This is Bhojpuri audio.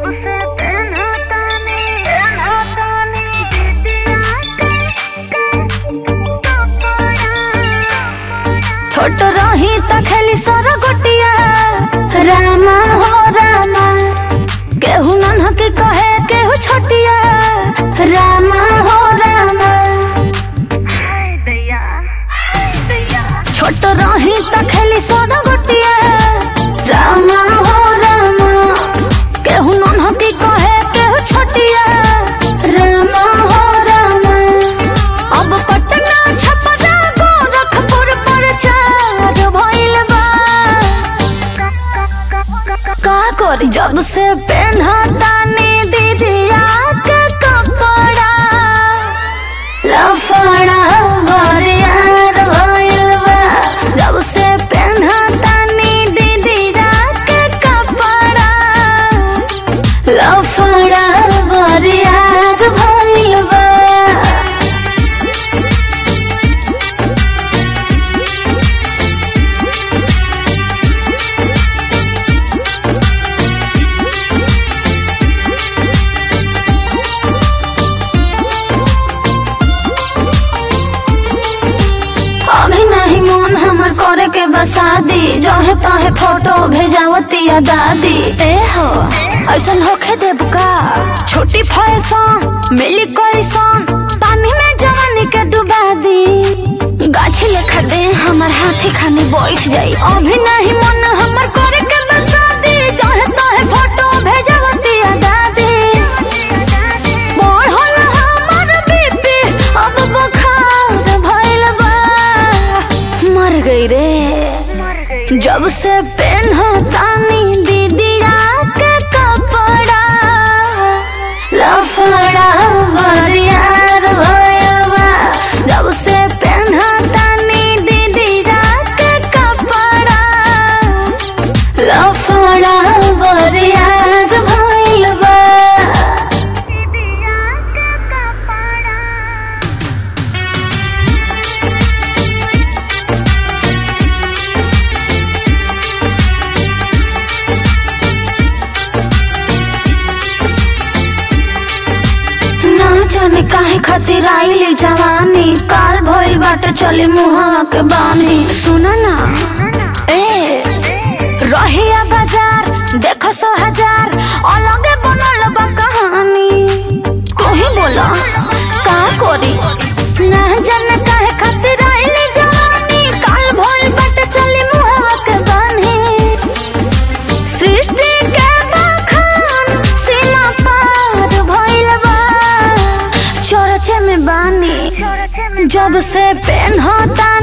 से पेन्हा तानी पेन्हा तानी दिदिया छोट रही त खेली सर गोटिया रामा हो रामा केहू नन्हा के कहे केहू छोटिया रामा हो रामा हाय दैया हाय दैया छोट रही त खेली सर गोटिया रामा हो रामा केहू नन्हा के कहे केहू छोटिया रामा हो रामा अब पटना छपरा गोरखपुर पर चार भइल बा का करी जब से पेन्हा तानी दीदिया के कपड़ा लफड़ा बरियार भइल बा जब से पेन्हा तानी दीदिया के कपड़ा लफड़ा बरियार भइल बा अभी नहीं मन हमर करे के बसादी जहे तहे फोटो भेजावतिया दादी ए हो ऐसन होखे देब का छोटी फैशन मिली कैसन पानी में जवानी के डुबा दी गाछी लेखा दे हमर हाथी खानी बैठ जाई अभी नहीं मन हमर करे के बसादी जहे तहे फोटो भेजावतिया दादी बढ़ल हमर बीपी अब बुखार भइल बा मर गई रे मर गई जब से पेन्हा तानी दीदिया के कपड़ा लफड़ा बरियार भइल बा जब से पेन्हा तानी दीदिया के कपड़ा लफड़ा बरियार भइल बा दिदिया के कपड़ा ना जाने काहे खातिर आइली जवानी काल भइल बाटे चली मुहावा के बानी सुना ना ए रहिया बाजार देखो सो हजार अलगे बनल बा कहानी तू ही बोला का करी ना जाने काहे खातिर आइली जवानी काल भइल बाटे चली मुहावा के बानी सृष्टि के बखान सीमा पार भइल बा चरचे में बानी चोरचे में जब से पेन्हता